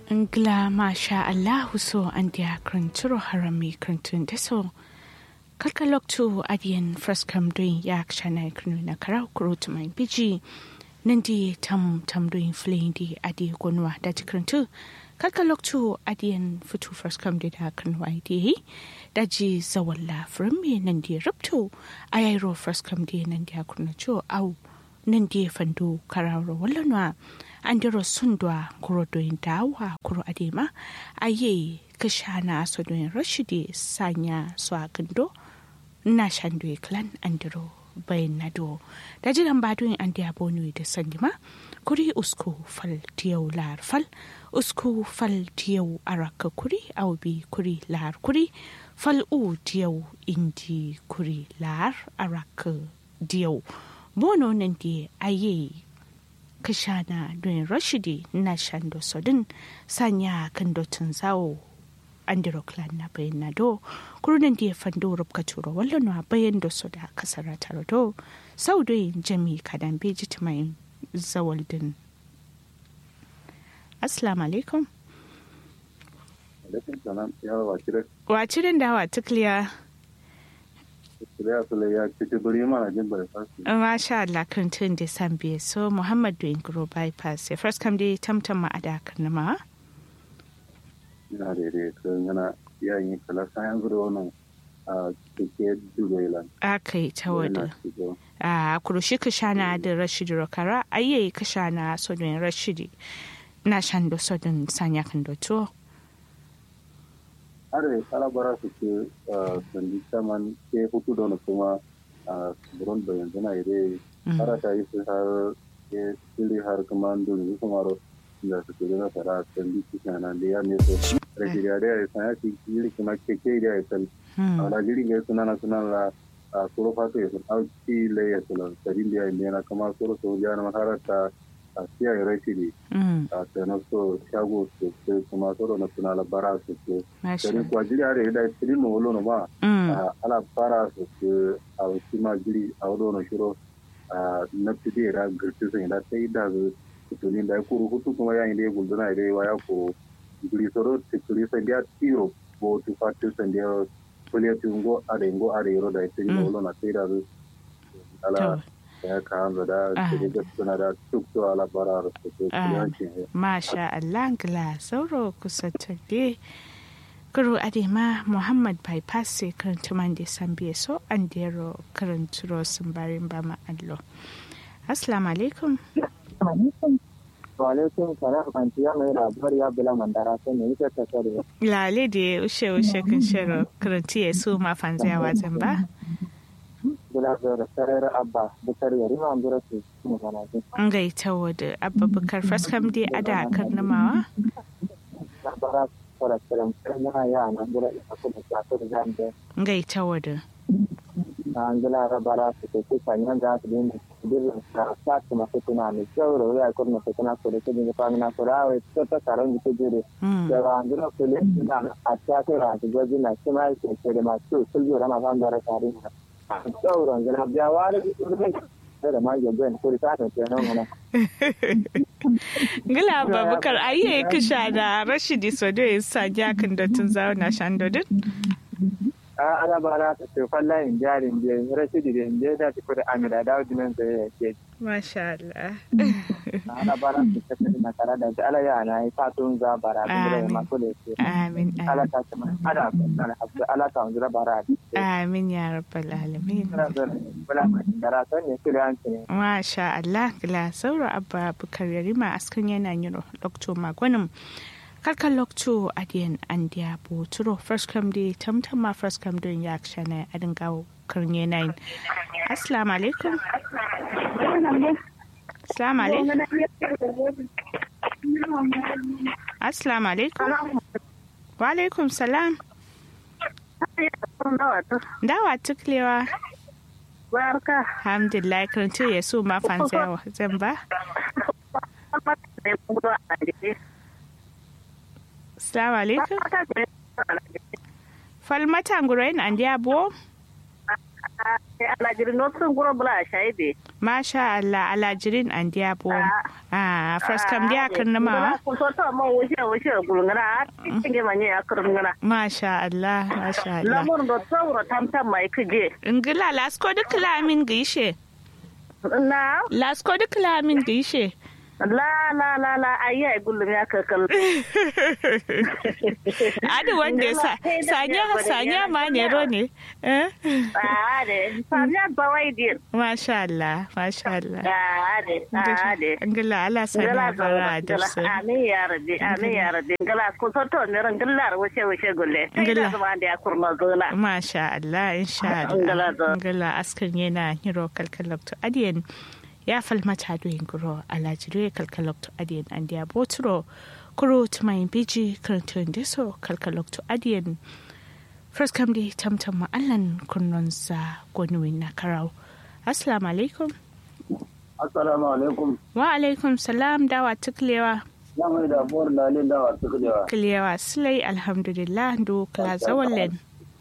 Ngla masha Allahu so an dia kranturo harami krantun deso. Kalkalok tu adian fraskam doing yak shana kranu na karau kurut mai biji. Nandi tam tam doing fleeing di adi gonwa dati krantu. Kalkalok tu adian futu fraskam di da kranwa di. Daji zawalla frami nandi ruptu. Ayairo fraskam di nandi akurnacho au. Nandi fandu karau wallanwa. andiro sundwa kuro doyin dawa kuro adema aye kashana so doyin rashidi sanya so agando na shandwe clan andiro bayan nado da jiran ba doyin an diya bonu da sandima kuri usku fal tiyau lar fal usku fal tiyau araka kuri aubi kuri lar kuri fal u tiyau indi kuri lar araka diyau bono nan di aye kashana don rashidi na shando sodin sanya kan dotun zawo andiro clan na bayan na do kurunan da ya fando rubka turo wallon wa bayan da su da kasar taro do sau da yin jami kadan beji mai zawal din assalamu alaikum alaikum salam yawa wakirar wacirin da wa tukliya ya sule ya cikin buri mana jin bypass Masha Allah kan tun da san biye so Muhammad doing grow bypass ya first kam dai tamtam ma ada kan ma ina da dai kan yana yayin kala sayan gudu wannan a cikin dubai akai ta wada a kurushi ka shana da Rashid Rokara ayye ka shana so don Rashidi na shan do so don sanya kan do to are kalabara su ke sandi saman ke hutu da kuma a buron da yanzu na ire har ta yi su har ke sili har kuma dole kuma ro da su ke da fara sandi cikin nan da ya ne so rage da ya san ya ci jiri kuma ke ke da ya sal ala jiri ga suna na suna la a soro fato ya sun auki le ya sala sadin da ya ne na kuma soro so ya na maharata a siya ya rashi ne a tsanar so shago su ke kuma soro na suna la bara su ke sari kuwa jiri are da siri no wolo no ma ala bara su ke a wasu ma jiri a wado no shiro na fide da girti sun da ta yi da su tutunin da ya kuru hutu kuma yayin da ya gulduna da ya waya ko jiri soro tikuri san da tiro bo tu fatu san da kuliya tungo are ngo are yoro da siri no wolo na sai da su ala ya kawo da da suna da tukto ala bara su ke Masha Allah gla sauro kusa tabe kuro adema Muhammad bypass sai karanta man da san biye so an dero karanturo sun barin ba ma allo. Assalamu alaikum. Walaikum salam anti ya mai labar ya bula mandara sai ne yake ta sare. Lale da ushe ushe kan shiro karanti ya so ma fanzaya wazan ba. Bula da sarar abba bukar yari ma ambura su mu kana ji. An gaita wada abba bukar faskam dai ada karnamawa. Labara fara kiran kana ya na ambura ita kuma ta ta da zan Gaita wada. an gila rabara su ke kusa yan za su dinga birnin sa sa su masu tuna mai kyau da wuya kur masu tuna ko da kujin fa mina ko rawa ta ta karon da kujire da ba an gila ko le da a ta ko ra da gwaji na shi mai ke ke da masu sulju rama ban da ra karin da kyau ran gila biya wani da da ma ya ben ko ta ta ce nan wannan Gila babukar ayye kisha da Rashidi Sodo ya sa jakin da tun zauna shandodin. a ana ba na ta ce falla in jarin je rashidi da in je da ta kuda amira da wajen da ya ke Masha Allah. ana ba na ta ce na kara da ala ya na yi fatun za bara da gida ya mako da ke Amin. ala ta ce mana ana na hafi ala ta wanzu da bara Amin ya rabbal alamin. bula kara son ne kira an ne Masha Allah gila sauro abba bukar yarima askan yana yiro lokto magwanin kalkan lokto adiyan an diya boturo first come day tamtam ma first come don ya kshana adin gawo karnye nine assalamu alaikum assalamu alaikum assalamu alaikum wa alaikum salam dawa tuklewa barka alhamdulillah karanto ya so ma fansa zan ba Assalamu alaikum. Falmata ngurain an dia bo? alajirin notsun guro bula shaide masha Allah alajirin an dia bo ah first kam dia kan ma ko so to mo wuce wuce gulngana tinge manye akurngana masha Allah masha Allah lamur do tsawro tamtam mai kije ingila lasko duk lamin gishe na lasko duk lamin gishe la la la la ayi ai gullum ya kakal adi wanda sa sanya sanya ma ne ro ne eh ade sanya bawai dir masha Allah masha Allah ade ade ingila ala sanya bara da su amin ya rabbi amin ya rabbi ngala ko so to ne ran gillar wuce wuce gulle Ngila. ngala zama da ya kurma zona masha Allah insha Ingila Allah zo. ingila askan yana hiro kalkalabtu adiyan ya falmata doyin guro alajire kalkalabtu adiyan an dia boturo kuro tumayin biji karantun deso kalkalabtu adiyan first kam di tamtam ma'allan kunnonsa gwanuwin na karau assalamu alaikum assalamu alaikum wa alaikum salam dawa tuklewa ya mai da buwar lalin dawa su kudewa kilewa silai alhamdulillah do kala zawallen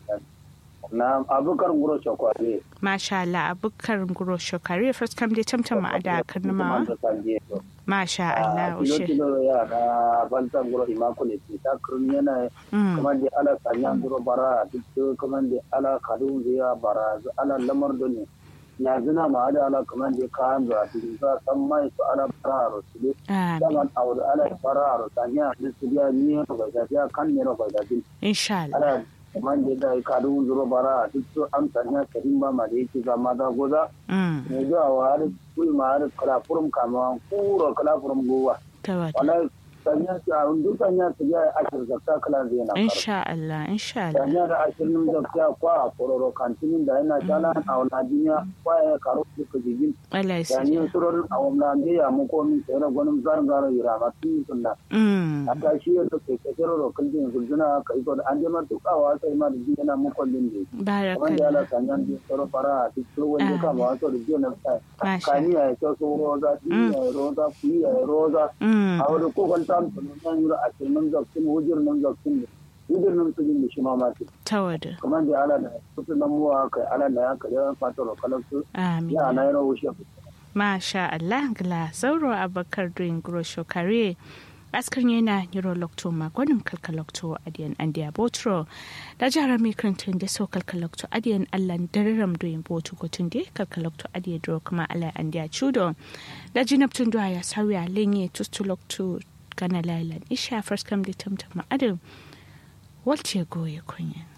na abukar guro shakwari masha Allah abukar guro shokare first kam di tamtam ma'ada karnamawa masha Allah kilo ushe kilo ya na bantan guro imako ne ce ta kurun yana Mm. kamar da ala sanyan guro bara duk kamar da ala kadun ziya bara ala lamar da ne ya zina ma ada ala kamar da kayan da su za san mai su ala bara ro su ne Amin. daman aure ala bara ro sanya da su ya ni ro ga ya kan ne ro ga da Insha Allah. ala kamar da da kadun zuro bara duk su an sanya karin ba ma da yake zama da goza Mm. ne zuwa wa har kuyi ma har kala furum kama kuro kala furum gowa Tawada. wala sanya su a hundu sanya su ya ashir zakka kala zai na karo Insha Allah. Insha Allah. sanya da ashirin zakka kwa a kororo kantinin da yana tala a wani duniya kwa ya karo su ka jigin Allah ya sanya sani. surorin a wani da ya mu komi sai na gwanin zarin gara yi rama tun yi sunna Mm. a tashi ya ta kai kasar rokin jin gulzuna ka yi da an jama tukawa sai ma da jin yana mukwallin da kamar da Barakallah. yana sanya da tsaro fara a cikin wani kama wasu da jiya na Masha. kani ya yi kyau roza yi ya yi roza kuyi ya yi roza Mm. a wani kokon ta mutum nan yura a cikin zakkin hujjar nan zakkin ne hujjar nan su jin da shi mamaki Tawada. kamar da ala da kusa nan muwa kai ala da ya kai yawan fata rokalar su Amin. ya na yana wuce Masha Allah. Gla sauro abakar doing grosho kare. askar yana neurolocto magwanin kalkalocto adiyan andiya botro da jihar mikrantin da so kalkalocto adiyan allan dararam doyin botu gotun de kalkalocto adiyan dro kuma ala andiya chudo da jinabtun do ya sauya lenye tustulocto kana lailan isha first come da tamtama adam walce goye kunya